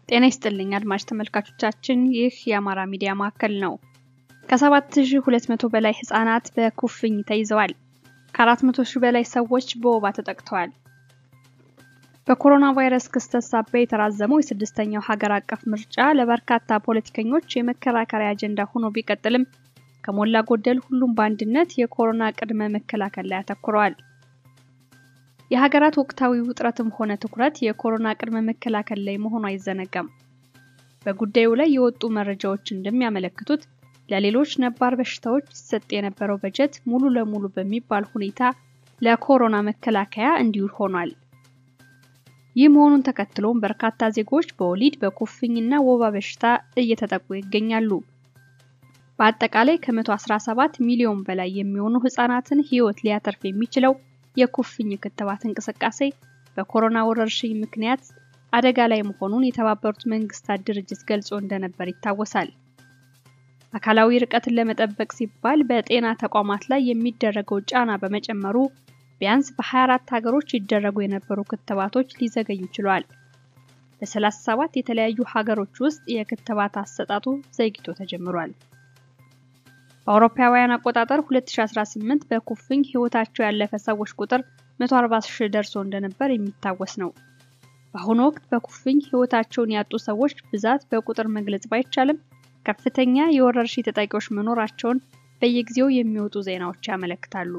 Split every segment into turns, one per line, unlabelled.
ጤና ይስጥልኝ አድማጭ ተመልካቾቻችን፣ ይህ የአማራ ሚዲያ ማዕከል ነው። ከ7200 በላይ ህጻናት በኩፍኝ ተይዘዋል። ከ400 ሺህ በላይ ሰዎች በወባ ተጠቅተዋል። በኮሮና ቫይረስ ክስተት ሳቢያ የተራዘመው የስድስተኛው ሀገር አቀፍ ምርጫ ለበርካታ ፖለቲከኞች የመከራከሪያ አጀንዳ ሆኖ ቢቀጥልም ከሞላ ጎደል ሁሉም በአንድነት የኮሮና ቅድመ መከላከል ላይ አተኩረዋል። የሀገራት ወቅታዊ ውጥረትም ሆነ ትኩረት የኮሮና ቅድመ መከላከል ላይ መሆኑ አይዘነጋም። በጉዳዩ ላይ የወጡ መረጃዎች እንደሚያመለክቱት ለሌሎች ነባር በሽታዎች ሲሰጥ የነበረው በጀት ሙሉ ለሙሉ በሚባል ሁኔታ ለኮሮና መከላከያ እንዲውል ሆኗል። ይህ መሆኑን ተከትሎም በርካታ ዜጎች በወሊድ በኩፍኝና ወባ በሽታ እየተጠቁ ይገኛሉ። በአጠቃላይ ከ117 ሚሊዮን በላይ የሚሆኑ ህጻናትን ህይወት ሊያተርፍ የሚችለው የኩፍኝ ክትባት እንቅስቃሴ በኮሮና ወረርሽኝ ምክንያት አደጋ ላይ መሆኑን የተባበሩት መንግስታት ድርጅት ገልጾ እንደነበር ይታወሳል። አካላዊ ርቀትን ለመጠበቅ ሲባል በጤና ተቋማት ላይ የሚደረገው ጫና በመጨመሩ ቢያንስ በ24 ሀገሮች ይደረጉ የነበሩ ክትባቶች ሊዘገዩ ችሏል። በ37 የተለያዩ ሀገሮች ውስጥ የክትባት አሰጣጡ ዘግይቶ ተጀምሯል። በአውሮፓውያን አቆጣጠር 2018 በኩፍኝ ህይወታቸው ያለፈ ሰዎች ቁጥር 140 ሺህ ደርሶ እንደነበር የሚታወስ ነው። በአሁኑ ወቅት በኩፍኝ ህይወታቸውን ያጡ ሰዎች ብዛት በቁጥር መግለጽ ባይቻልም ከፍተኛ የወረርሽኝ ተጠቂዎች መኖራቸውን በየጊዜው የሚወጡ ዜናዎች ያመለክታሉ።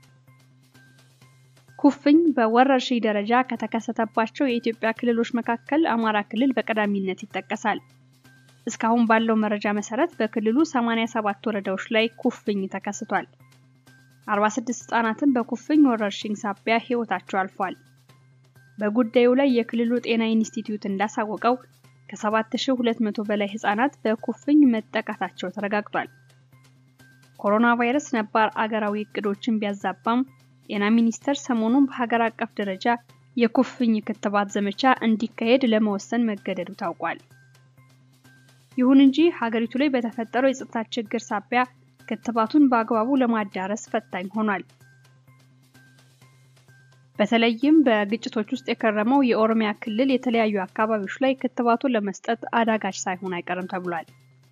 ኩፍኝ በወረርሽኝ ደረጃ ከተከሰተባቸው የኢትዮጵያ ክልሎች መካከል አማራ ክልል በቀዳሚነት ይጠቀሳል። እስካሁን ባለው መረጃ መሰረት በክልሉ 87 ወረዳዎች ላይ ኩፍኝ ተከስቷል። 46 ህጻናትን በኩፍኝ ወረርሽኝ ሳቢያ ህይወታቸው አልፏል። በጉዳዩ ላይ የክልሉ ጤና ኢንስቲትዩት እንዳሳወቀው ከ7200 በላይ ህጻናት በኩፍኝ መጠቃታቸው ተረጋግጧል። ኮሮና ቫይረስ ነባር አገራዊ እቅዶችን ቢያዛባም ጤና ሚኒስቴር ሰሞኑን በሀገር አቀፍ ደረጃ የኩፍኝ ክትባት ዘመቻ እንዲካሄድ ለመወሰን መገደዱ ታውቋል። ይሁን እንጂ ሀገሪቱ ላይ በተፈጠረው የጸጥታ ችግር ሳቢያ ክትባቱን በአግባቡ ለማዳረስ ፈታኝ ሆኗል። በተለይም በግጭቶች ውስጥ የከረመው የኦሮሚያ ክልል የተለያዩ አካባቢዎች ላይ ክትባቱን ለመስጠት አዳጋች ሳይሆን አይቀርም ተብሏል።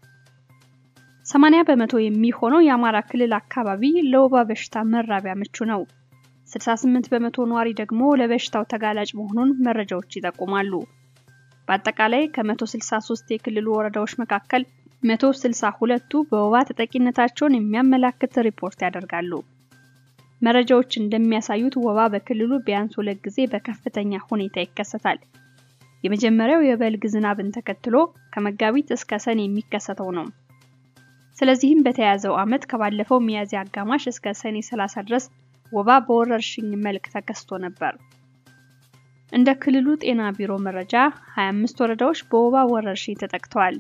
80 በመቶ የሚሆነው የአማራ ክልል አካባቢ ለወባ በሽታ መራቢያ ምቹ ነው። 68 በመቶ ነዋሪ ደግሞ ለበሽታው ተጋላጭ መሆኑን መረጃዎች ይጠቁማሉ። በአጠቃላይ ከ163 የክልሉ ወረዳዎች መካከል 162ቱ በወባ ተጠቂነታቸውን የሚያመላክት ሪፖርት ያደርጋሉ። መረጃዎች እንደሚያሳዩት ወባ በክልሉ ቢያንስ ሁለት ጊዜ በከፍተኛ ሁኔታ ይከሰታል። የመጀመሪያው የበልግ ዝናብን ተከትሎ ከመጋቢት እስከ ሰኔ የሚከሰተው ነው። ስለዚህም በተያያዘው ዓመት ከባለፈው ሚያዝያ አጋማሽ እስከ ሰኔ 30 ድረስ ወባ በወረርሽኝ መልክ ተከስቶ ነበር። እንደ ክልሉ ጤና ቢሮ መረጃ 25 ወረዳዎች በወባ ወረርሽኝ ተጠቅተዋል።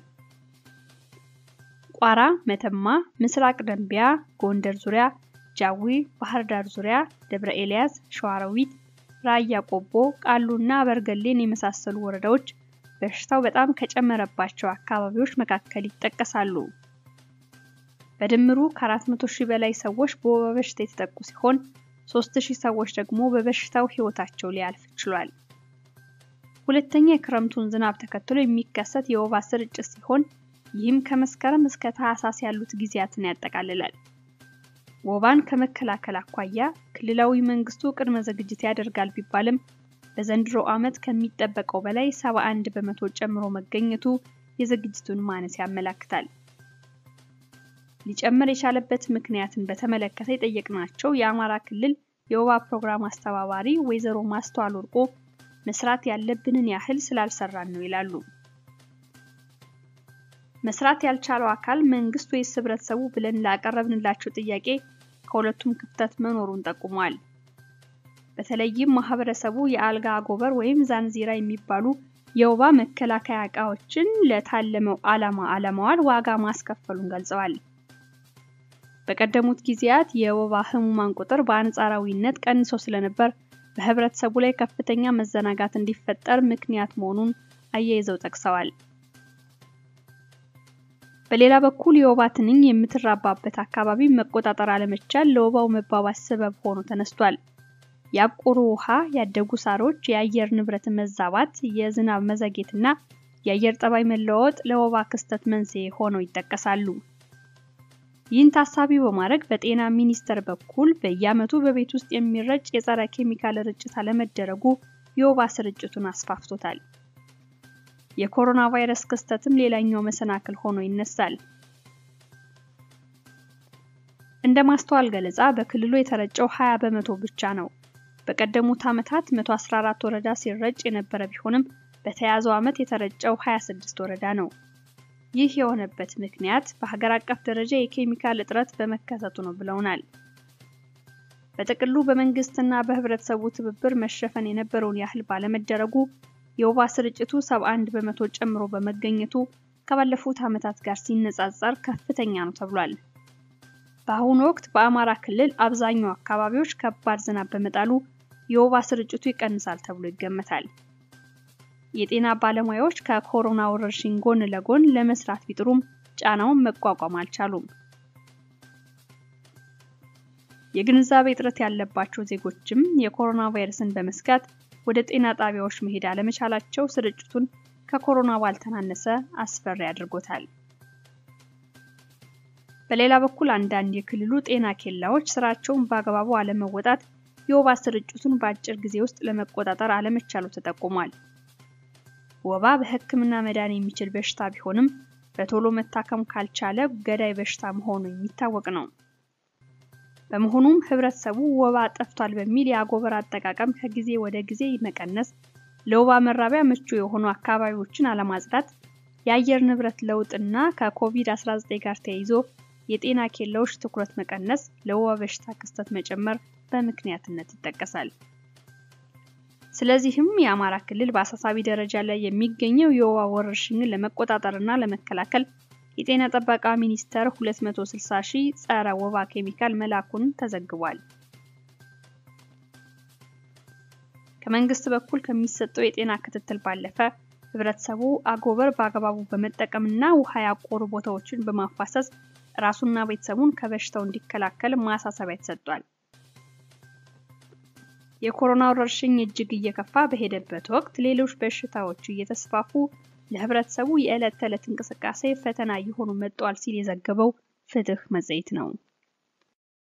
ቋራ፣ መተማ፣ ምስራቅ ደንቢያ፣ ጎንደር ዙሪያ፣ ጃዊ፣ ባህር ዳር ዙሪያ፣ ደብረ ኤልያስ፣ ሸዋሮቢት፣ ራያ ቆቦ፣ ቃሉና በርገሌን የመሳሰሉ ወረዳዎች በሽታው በጣም ከጨመረባቸው አካባቢዎች መካከል ይጠቀሳሉ። በድምሩ ከ400 ሺህ በላይ ሰዎች በወባ በሽታ የተጠቁ ሲሆን 3000 ሰዎች ደግሞ በበሽታው ህይወታቸው ሊያልፍ ችሏል። ሁለተኛ የክረምቱን ዝናብ ተከትሎ የሚከሰት የወባ ስርጭት ሲሆን ይህም ከመስከረም እስከ ታህሳስ ያሉት ጊዜያትን ያጠቃልላል። ወባን ከመከላከል አኳያ ክልላዊ መንግስቱ ቅድመ ዝግጅት ያደርጋል ቢባልም በዘንድሮ ዓመት ከሚጠበቀው በላይ 71 በመቶ ጨምሮ መገኘቱ የዝግጅቱን ማነስ ያመላክታል። ሊጨምር የቻለበት ምክንያትን በተመለከተ የጠየቅናቸው የአማራ ክልል የወባ ፕሮግራም አስተባባሪ ወይዘሮ ማስተዋል ወርቆ መስራት ያለብንን ያህል ስላልሰራን ነው ይላሉ። መስራት ያልቻለው አካል መንግስት ወይስ ህብረተሰቡ ብለን ላቀረብንላቸው ጥያቄ ከሁለቱም ክፍተት መኖሩን ጠቁሟል። በተለይም ማህበረሰቡ የአልጋ አጎበር ወይም ዛንዚራ የሚባሉ የወባ መከላከያ እቃዎችን ለታለመው ዓላማ አለማዋል ዋጋ ማስከፈሉን ገልጸዋል። በቀደሙት ጊዜያት የወባ ህሙማን ቁጥር በአንጻራዊነት ቀንሶ ስለነበር በህብረተሰቡ ላይ ከፍተኛ መዘናጋት እንዲፈጠር ምክንያት መሆኑን አያይዘው ጠቅሰዋል። በሌላ በኩል የወባ ትንኝ የምትራባበት አካባቢ መቆጣጠር አለመቻል ለወባው መባባስ ሰበብ ሆኖ ተነስቷል። ያቆሩ ውሃ፣ ያደጉ ሳሮች፣ የአየር ንብረት መዛባት፣ የዝናብ መዘግየትና የአየር ጠባይ መለዋወጥ ለወባ ክስተት መንስኤ ሆነው ይጠቀሳሉ። ይህን ታሳቢ በማድረግ በጤና ሚኒስቴር በኩል በየዓመቱ በቤት ውስጥ የሚረጭ የጸረ ኬሚካል ርጭት አለመደረጉ የወባ ስርጭቱን አስፋፍቶታል። የኮሮና ቫይረስ ክስተትም ሌላኛው መሰናክል ሆኖ ይነሳል። እንደ ማስተዋል ገለጻ በክልሉ የተረጨው 20 በመቶ ብቻ ነው። በቀደሙት ዓመታት 114 ወረዳ ሲረጭ የነበረ ቢሆንም በተያዘው ዓመት የተረጨው 26 ወረዳ ነው። ይህ የሆነበት ምክንያት በሀገር አቀፍ ደረጃ የኬሚካል እጥረት በመከሰቱ ነው ብለውናል። በጥቅሉ በመንግስትና በህብረተሰቡ ትብብር መሸፈን የነበረውን ያህል ባለመደረጉ የወባ ስርጭቱ 71 በመቶ ጨምሮ በመገኘቱ ከባለፉት ዓመታት ጋር ሲነጻጸር ከፍተኛ ነው ተብሏል። በአሁኑ ወቅት በአማራ ክልል አብዛኛው አካባቢዎች ከባድ ዝናብ በመጣሉ የወባ ስርጭቱ ይቀንሳል ተብሎ ይገመታል። የጤና ባለሙያዎች ከኮሮና ወረርሽኝ ጎን ለጎን ለመስራት ቢጥሩም ጫናውን መቋቋም አልቻሉም። የግንዛቤ እጥረት ያለባቸው ዜጎችም የኮሮና ቫይረስን በመስጋት ወደ ጤና ጣቢያዎች መሄድ አለመቻላቸው ስርጭቱን ከኮሮና ባልተናነሰ አስፈሪ አድርጎታል። በሌላ በኩል አንዳንድ የክልሉ ጤና ኬላዎች ስራቸውን በአግባቡ አለመወጣት የወባ ስርጭቱን በአጭር ጊዜ ውስጥ ለመቆጣጠር አለመቻሉ ተጠቁሟል። ወባ በሕክምና መዳን የሚችል በሽታ ቢሆንም በቶሎ መታከም ካልቻለ ገዳይ በሽታ መሆኑ የሚታወቅ ነው። በመሆኑም ህብረተሰቡ ወባ ጠፍቷል በሚል የአጎበር አጠቃቀም ከጊዜ ወደ ጊዜ መቀነስ፣ ለወባ መራቢያ ምቹ የሆኑ አካባቢዎችን አለማጽዳት፣ የአየር ንብረት ለውጥና ከኮቪድ-19 ጋር ተያይዞ የጤና ኬላዎች ትኩረት መቀነስ ለወባ በሽታ ክስተት መጨመር በምክንያትነት ይጠቀሳል። ስለዚህም የአማራ ክልል በአሳሳቢ ደረጃ ላይ የሚገኘው የወባ ወረርሽኝን ለመቆጣጠርና ለመከላከል የጤና ጥበቃ ሚኒስቴር 260 ሺህ ጸረ ወባ ኬሚካል መላኩን ተዘግቧል። ከመንግስት በኩል ከሚሰጠው የጤና ክትትል ባለፈ ህብረተሰቡ አጎበር በአግባቡ በመጠቀምና ውሃ ያቆሩ ቦታዎችን በማፋሰስ ራሱና ቤተሰቡን ከበሽታው እንዲከላከል ማሳሰቢያ ተሰጥቷል። የኮሮና ወረርሽኝ እጅግ እየከፋ በሄደበት ወቅት ሌሎች በሽታዎች እየተስፋፉ ለህብረተሰቡ የዕለት ተዕለት እንቅስቃሴ ፈተና እየሆኑ መጥተዋል ሲል የዘገበው ፍትህ መጽሔት ነው።